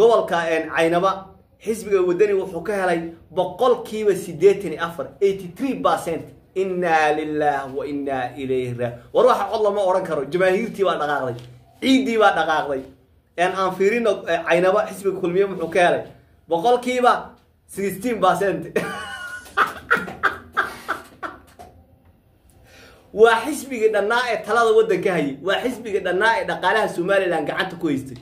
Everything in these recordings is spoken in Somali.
gobolka caynaba xisbiga wadani wuxuu ka helay boqolkiiba siddeetan iyo afar eighty three percent innaa lilah wa innaa ilayhi ra war waxa cod lama odhan karo jamaahiirtii baa dhaqaaqday ciiddii baa dhaqaaqday aan fiirino caynaba xisbiga kulmiye muxuu ka helay boqolkiiba sixteen percent waa xisbigii dhannaa ee talada waddanka hayay waa xisbigii dhannaa ee dhaqaalaha somalilan gacanta ku haystay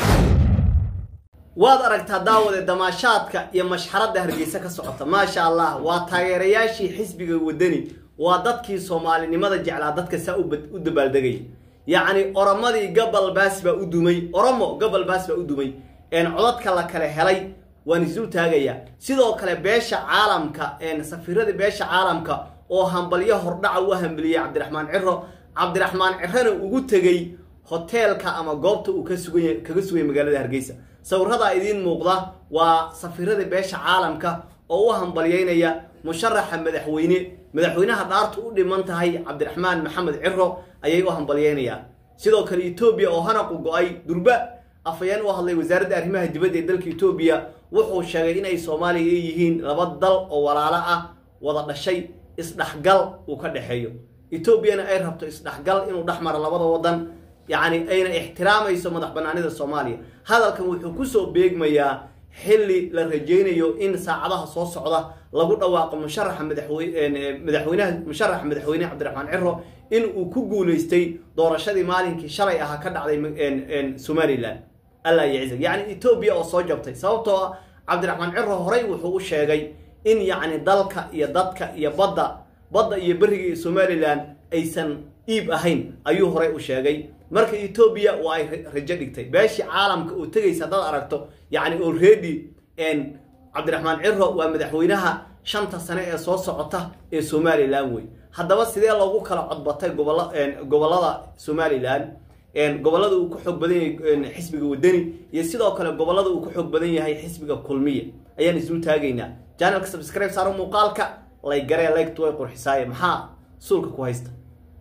waad aragtaa daawade damaashaadka iyo mashxaradda hargeysa ka socota maasha allah waa taageerayaashii xisbiga wadani waa dadkii soomaalinimada jeclaa dadka saa u dabaaldegay yacni oromadii gobol baas baa u dumay oromo gobol baas baa u dumay codadka la kale helay waan isu taagayaa sidoo kale beesha caalamka safiiradii beesha caalamka oo hambalyo hordhaca u hambaliyey cabdiraxmaan ciro cabdiraxmaan cirona ugu tegey hoteelka ama goobta uu kaga sugay magaalada hargeysa sawiradaa idiin muuqda waa safiiradii beesha caalamka oo u hambalyeynaya musharaxa madaxweyne madaxweynaha dhaartu u dhiman tahay cabdiraxmaan maxamed ciro ayay u hambalyeynayaan sidoo kale etoobiya oo hanaqu go-ay durba afayeen u hadlay wasaaradda arrimaha dibadda ee dalka etoobiya wuxuu sheegay inay soomaaliya ay yihiin laba dal oo walaalo ah wada dhashay isdhexgal uu ka dhexeeyo etoobiyana ay rabto isdhexgal inuu dhex maro labada waddan yacni ayna ixtiraamayso madax banaanida soomaaliya hadalkan wuxuu kusoo beegmayaa xilli la rajaynayo in saacadaha soo socda lagu dhawaaqo musharaxa madaxweynaha musharaxa madaxweyne cabdiraxmaan ciro in uu ku guuleystay doorashadii maalinkii shalay ahaa ka dhacday somalilan alla yacza yacni etoobiya oo soo jabtay sababtoo ah cabdiraxmaan ciro horey wuxuu u sheegay in yacni dalka iyo dadka iyo badda badda iyo beriga iyo somalilan aysan iib ahayn ayuu horey u sheegay marka etoobiya waa ay rajo dhigtay beeshii caalamka oo tegaysa haddaad aragto yacni already cabdiraxmaan ciro waa madaxweynaha shanta sane ee soo socota ee somalilan wey haddaba sidee loogu kala codbatay gobola gobollada somalilan gobollada uu ku xoog badan yahay xisbiga wadani iyo sidoo kale gobollada uu ku xoog badan yahay xisbiga kulmiya ayaan isu taagaynaa janalka subscribe saaro muuqaalka laygaree laygtu way qurxisaaye maxaa suulka ku haysta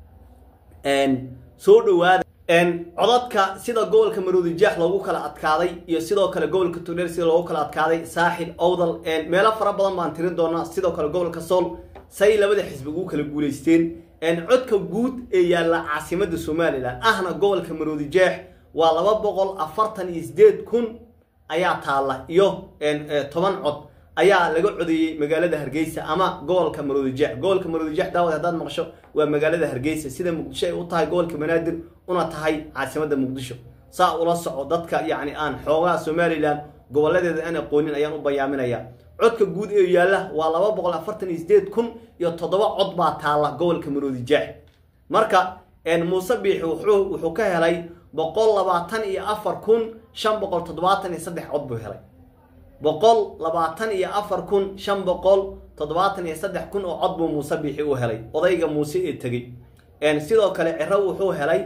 soo dhawaada codadka sida gobolka maroodijeex loogu kala adkaaday iyo sidoo kale gobolka togdheer sida loogu kala adkaaday saaxil owdal meelo fara badan baan tirin doonaa sidoo kale gobolka sool say labada xisbi ugu kala guulaysteen codka guud ee yaalla caasimada somalilan ahna gobolka maroodijeex waa laba boqol afartan iyo sideed kun ayaa taalla iyo toban cod ayaa laga codeeyey magaalada hargeysa ama gobolka maroodijeex gobolka maroodijeex daawad haddaad maqsho waa magaalada hargeysa sida muqdisho ay u tahay gobolka banaadir una tahay caasimada muqdisho saa ula soco dadka yacni aan xoogaha somalilan gobolladeeda aan aqoonin ayaan u bayaaminaya codka guud ee yaalla waa laba boqol afartan iyo sideed kun iyo toddoba cod baa taalla gobolka maroodijeex marka muuse biixi wuxuu ka helay boqol labaatan iyo afar kun shan boqol toddobaatan iyo saddex cod buu helay boqol labaatan iyo afar kun shan boqol toddobaatan iyo saddex kun oo cod buu muuse biixi u helay odayga muuse ee tegey sidoo kale ciro wuxuu helay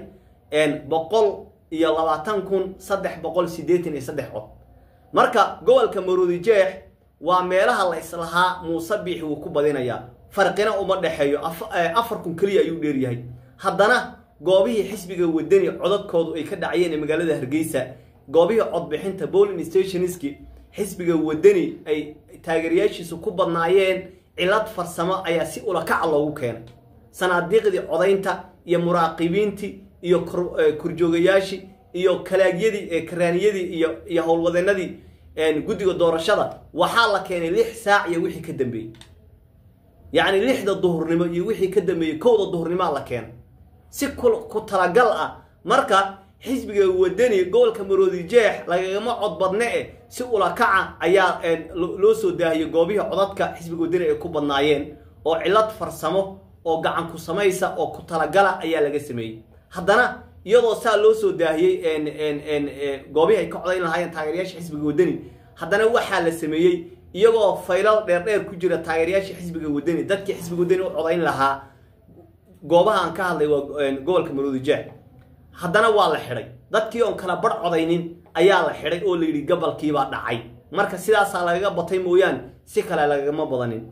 boqol iyo labaatan kun saddex boqol siddeetan iyo saddex cod marka gobolka maroodijeex waa meelaha la islahaa muuse biixi wuu ku badinayaa farqina uma dhexeeyo afar kun keliya ayuu dheeryahay haddana goobihii xisbiga wadani codadkoodu ay ka dhacayeen ee magaalada hargeysa goobihii codbixinta bolin stationski xisbiga wadani ay taageerayaashiisu ku badnaayeen cilad farsamo ayaa si ulakaca loogu keenay sanaadiiqdii codaynta iyo muraaqibiintii iyo korjoogayaashii iyo kalaagyadii karaaniyadii iyo iyo howlwadeenadii guddiga doorashada waxaa la keenay lix saac iyo wixii ka dambeeyey yacni lixda duhurnimo iyo wixii ka dambeeyey kowda duhurnimoa la keenay si ku talagal ah marka xisbiga wadani gobolka maroodijeex lagagama cod badne eh si ulakaca ayaa loo soo daahiyey goobihii codadka xisbiga wadani ay ku badnaayeen oo cilad farsamo oo gacan ku samaysa oo ku talagala ayaa laga sameeyey haddana iyadoo saa loo soo daahiyey goobihii ay ka codayn lahaayeen taageerayaasha xisbiga wadani haddana waxaa la sameeyey iyagoo faylal dheerdheer ku jira taageerayaasha xisbiga wadani dadkii xisbiga wadani u codayn lahaa goobaha aan ka hadlay waa gobolka maroodijeex haddana waa la xidhay dadkii oon kala bar codaynin ayaa la xidhay oo la yidhi gabalkiibaa dhacay marka sidaasaa lagaga batay mooyaane si kale lagagama badanin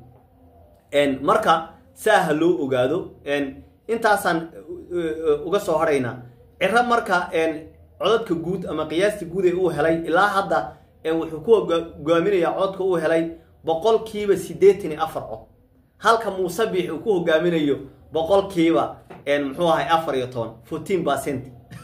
marka saa ha loo ogaado intaasaan uga soo hadhaynaa ciro marka codadka guud ama qiyaasta guud ee uu helay ilaa hadda wuxuu ku hogaaminayaa codka uu helay boqolkiiba siddeetan iyo afar cod halka muuse biix uu ku hogaaminayo boqolkiiba muxuu ahay afar iyo toban fourteen percent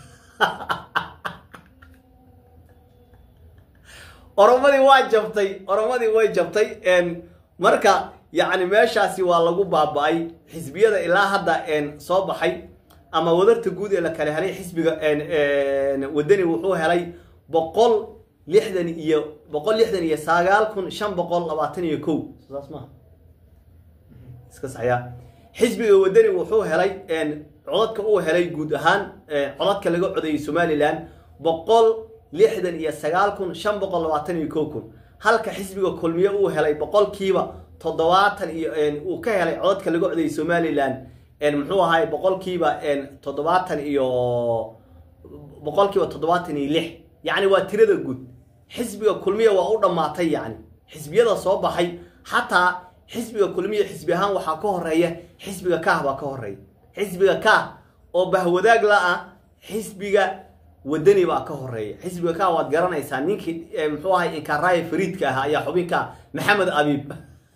oromadii waa jabtay oromadii way jabtay marka yacni meeshaasi waa lagu baaba-ay xisbiyada ilaa hadda soo baxay ama wadarta guud ee la kala helay xisbiga wadani wuxuu helay boqol lixdan iyo boqol lixdan iyo sagaal kun shan boqol labaatan iyo kow saas maha iska saxyaa xisbiga wadani wuxuu helay codadka uu helay guud ahaan codadka laga codayay somalilan boqol lixdan iyo sagaal kun shan boqol labaatan iyo kow kun halka xisbiga kulmiye uu helay boqolkiiba toddobaatan iyo uu ka helay codadka laga codayay somalilan muxuu ahay boqolkiiba toddobaatan iyo boqolkiiba toddobaatan iyo lix yacni waa tirada guud xisbiga kulmiya waa u dhammaatay yacni xisbiyada soo baxay xataa xisbiga kulmiya xisbi ahaan waxaa ka horeeya xisbiga kaah baa ka horeeya xisbiga kaah oo bahwadaag la-ah xisbiga wadani baa ka horeeya xisbiga kaah waad garanaysaa ninkii muxuu ahay inkaaraaya fariidka ahaa ayaa xubinka maxamed abiib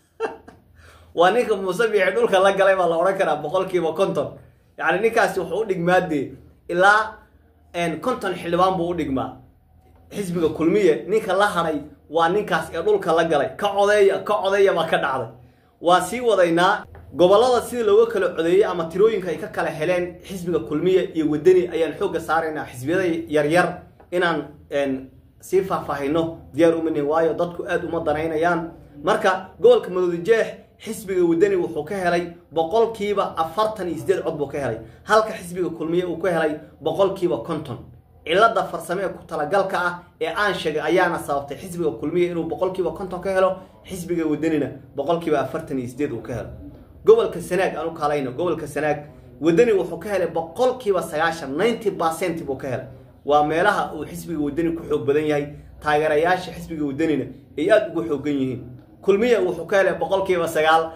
waa ninka muuse biixi dhulka la galay baa la odhan karaa boqolkiiba konton yacni ninkaasi wuxuu u dhigmaadee ilaa konton xildhibaan buu u dhigmaa xisbiga kulmiye ninka la hadhay waa ninkaas ee dhulka la galay ka codeeya ka codeeya baa ka dhacday waa sii wadaynaa gobollada sida looga kala codeeyey ama tirooyinka ay ka kala heleen xisbiga kulmiye iyo wadani ayaan xoogga saaraynaa xisbiyada yaryar inaan sii faahfaahino diyaar umani waayo dadku aada uma danaynayaan marka gobolka madoodijeex xisbiga wadani wuxuu ka helay boqolkiiba afartan iyo sideed cod buu ka helay halka xisbiga kulmiye uu ka helay boqolkiiba konton cilada farsame ee ku talagalka ah ee aan sheegay ayaana sababtay xisbiga kulmiye inuu boqolkiiba konton ka helo xisbiga wadanina boqolkiiba afartan iyo sideed uu ka helo gobolka sanaag aan u kaalayno gobolka sanaag wadani wuxuu ka helay boqolkiiba sagaashan ninety percent buu ka helay waa meelaha uu xisbiga wadani ku xoog badan yahay taageerayaasha xisbiga wadanina ay aada ugu xoogan yihiin kulmiye wuxuu ka helay boqolkiiba sagaal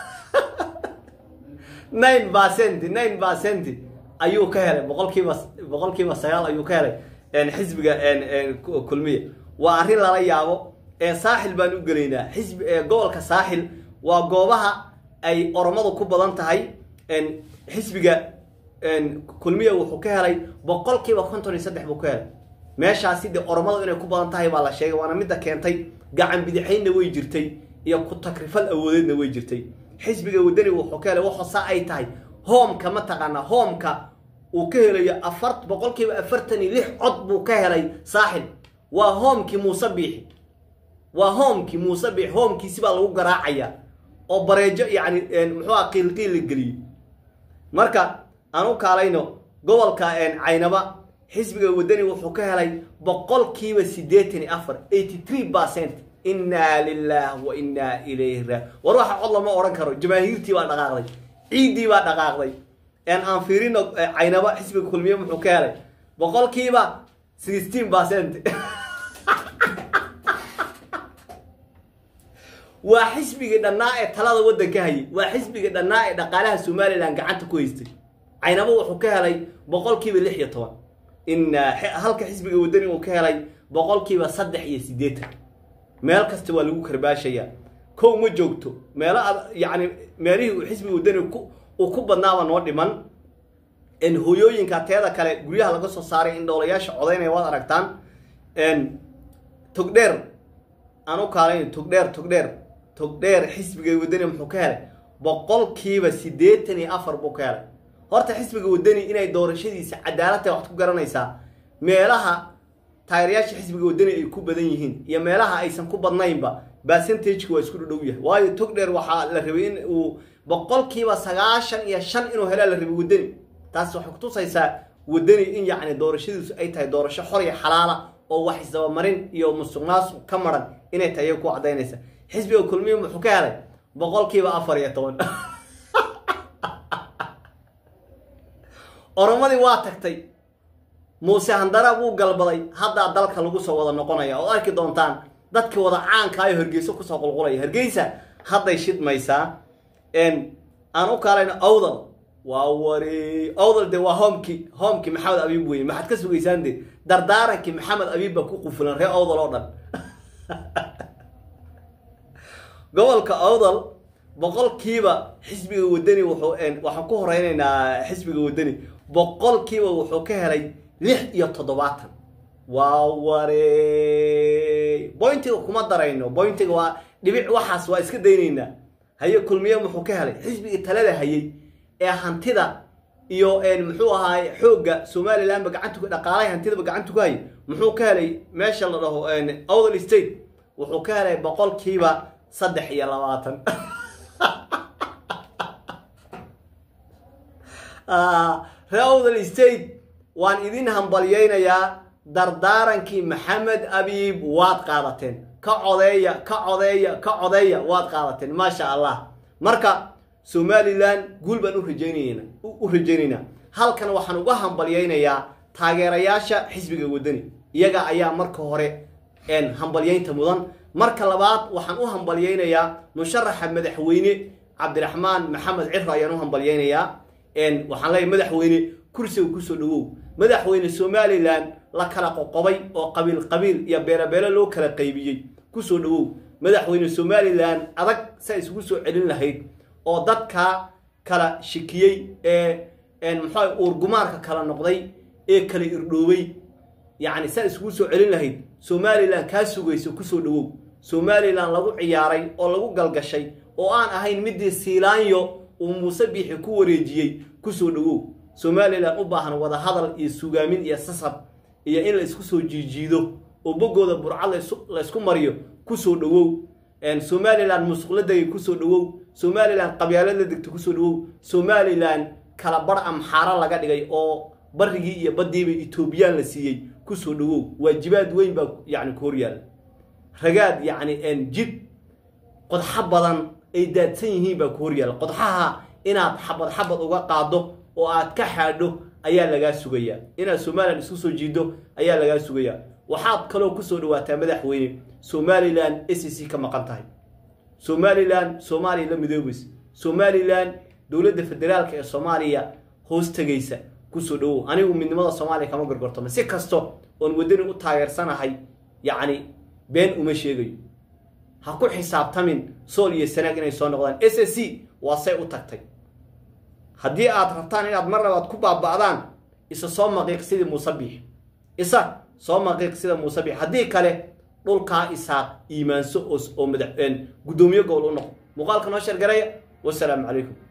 nine percent nine percent ayuu ka helay boqolkiiba boqolkiiba sagaal ayuu ka helay xisbiga kulmiye waa arrin lala yaabo saaxil baan u gelaynaa xisbi gobolka saaxil waa goobaha ay oromadu ku badan tahay xisbiga kulmiye wuxuu ka helay boqolkiiba konton iyo saddex buu ka helay meeshaasi dee oromadu inay ku badan tahay baa la sheegay waana midda keentay gacan bidixaynna way jirtay iyo ku takrifal awoodeedna way jirtay xisbiga wadani wuxuu ka helay waxoosaa ay tahay hoomka mataqaanaa hoomka uu ka helayo afar boqolkiiba afartan iyo lix cod buu ka helay saaxil waa hoomkii muuse biixi waa hoomkii muuse biixi hoomkiisi baa lagu garaacaya oo bareejo yacni muxuuha qiilqiil la geliyey marka aan u kaalayno gobolka caynaba xisbiga wadani wuxuu ka helay boqolkiiba siddeetan iyo afar eighty three percent innaa lilah wa innaa ilayhi ra war waxa cod lama odhan karo jamaahiirtii baa dhaqaaqday ciiddii baa dhaqaaqday aan fiirino caynaba xisbiga kulmiye muxuu ka helay boqolkiiba sixteen percent waa xisbigii dhannaa ee talada waddanka hayay waa xisbigii dhannaa ee dhaqaalaha somalilan gacanta ku haystay caynaba wuxuu ka helay boqolkiiba lix iyo toban inaa halka xisbiga wadani uu ka helay boqolkiiba saddex iyo siddeetan meel kasta waa lagu karbaashayaa kow ma joogto meelo yacni meelihii uu xisbiga wadani uu ku badnaaba noo dhiman hooyooyinka teeda kale guryaha laga soo saaray in dhowlayaasha codaynaya waad aragtaan togdheer aan u kaalayn togdheer togdheer togdheer xisbiga wadani muxuu ka helay boqolkiiba siddeetan iyo afar buu ka helay horta xisbiga wadani inay doorashadiisa cadaaladta waxaad ku garanaysaa meelaha taageerayaasha xisbiga wadani ay ku badan yihiin iyo meelaha aysan ku badnaynba percentageka waa isku dhadhow yahay waayo togdheer waxaa la rabay in uu boqolkiiba sagaashan iyo shan inuu helaa la rabay wadani taas waxay kutusaysaa wadani in yacni doorashadiisu ay tahay doorasho xor iyo xalaala oo wax isdabamarin iyo musuq maasuq ka maran inay tahay ku cadaynaysa xisbiga kulmiye muxuu ka helay boqolkiiba afar iyo toban oromadii waa tagtay muuse handara wuu galbaday haddaa dalka lagu soo wada noqonaya oo arki doontaan dadka wada caankaayo hargeyso kusoo qulqulaya hargeysa hadday shidmaysaa aan u kaalayno awdal waa wari awdal de waa hoomki hoomki maxamed abiib weye maxaad ka sugaysaan de dardaarankii maxamed abiib baa ku qufulan ree awdal oo dhan gobolka awdal boqolkiiba xisbiga wadani wuxuu waxaan ku horeynaynaa xisbiga wadani boqolkiiba wuxuu ka helay lix iyo toddobaatan waa warey bointiga kuma darayno bointiga waa dhibic waxaas waa iska daynaynaa haye kulmiye muxuu ka helay xisbigii talada hayay ee hantida iyo muxuu ahaay xoogga somalilandba gacantu dhaqaalahay hantidaba gacantu ku hayay muxuu ka helay meesha la dhaho awdal state wuxuu ka helay boqolkiiba saddex iyo labaatan ree awdal state waan idin hambalyaynayaa dardaarankii maxamed abiib waad qaadateen ka codeeya ka codeeya ka codeeya waad qaadateen maasha allah marka somalilan guul baan urajaynan u rajaynaynaa halkan waxaan uga hambalyaynayaa taageerayaasha xisbiga wadani iyaga ayaa marka hore hambalyaynta mudan marka labaad waxaan u hambalyaynayaa musharaxa madaxweyne cabdiraxmaan maxamed ciro ayaan u hambalyaynayaa waxaan leeyahy madaxweyne kursiga kusoo dhawow madaxweyne somalilan la kala qoqobay oo qabiil qabiil iyo beelabeelo loo kala qaybiyey kusoo dhawow madaxweyne somalilan adag saa isugu soo celin lahayd oo dadka kala shikiyey ee muxua uurgumaarka kala noqday ee kala irdhoobay yacni saa isugu soo celin lahayd somalilan kaa sugayso kusoo dhawow somalilan lagu ciyaaray oo lagu galgashay oo aan ahayn midii siilaanyo uu muuse biixi ku wareejiyey kusoo dhawow somalilan u baahan wada hadal iyo sugaamin iyo sasab iyo in la isku soo jiijiido oo boggooda burcad la ysku mariyo kusoo dhawow somalilan musuqla degay kusoo dhawow somalilan qabyaalad la degta kusoo dhawow somalilan kala bar amxaaro laga dhigay oo barigii iyo baddiiba etoobiyaan la siiyey kusoo dhawow waajibaad weyn baa yani ku horyaala ragaad yacni jid qodxo badan ay daadsan yihiin baa ku horyaala qodxaha inaad xabad xabad uga qaado oo aad ka xaadho ayaa lagaa sugayaa inaad somalilan isku soo jiiddo ayaa lagaa sugayaa waxaad kaloo kusoo dhawaataa madaxweyne somalilan s c ka maqan tahay somalilan soomaaliya la midoobaysa somalilan dowladda federaalka ee soomaaliya hoos tegaysa kusoo dhawow anigu midnimada soomaaliya kama gorgortamo si kasto oon waddani u taageersanahay yacni been uma sheegayo ha ku xisaabtamin sool iyo sanaag inay soo noqdaan s s c waa say u tagtay haddii aad rabtaan inaad mar labaad ku baaba'daan isa soo maqiiq sidii muuse biix isa soo maqiiq sida muuse biix haddii kale dhulkaa isaaq iimaanso oo madax guddoomiye gobol u noqo muuqaalka noo sheergaraya wasalaamu calaykum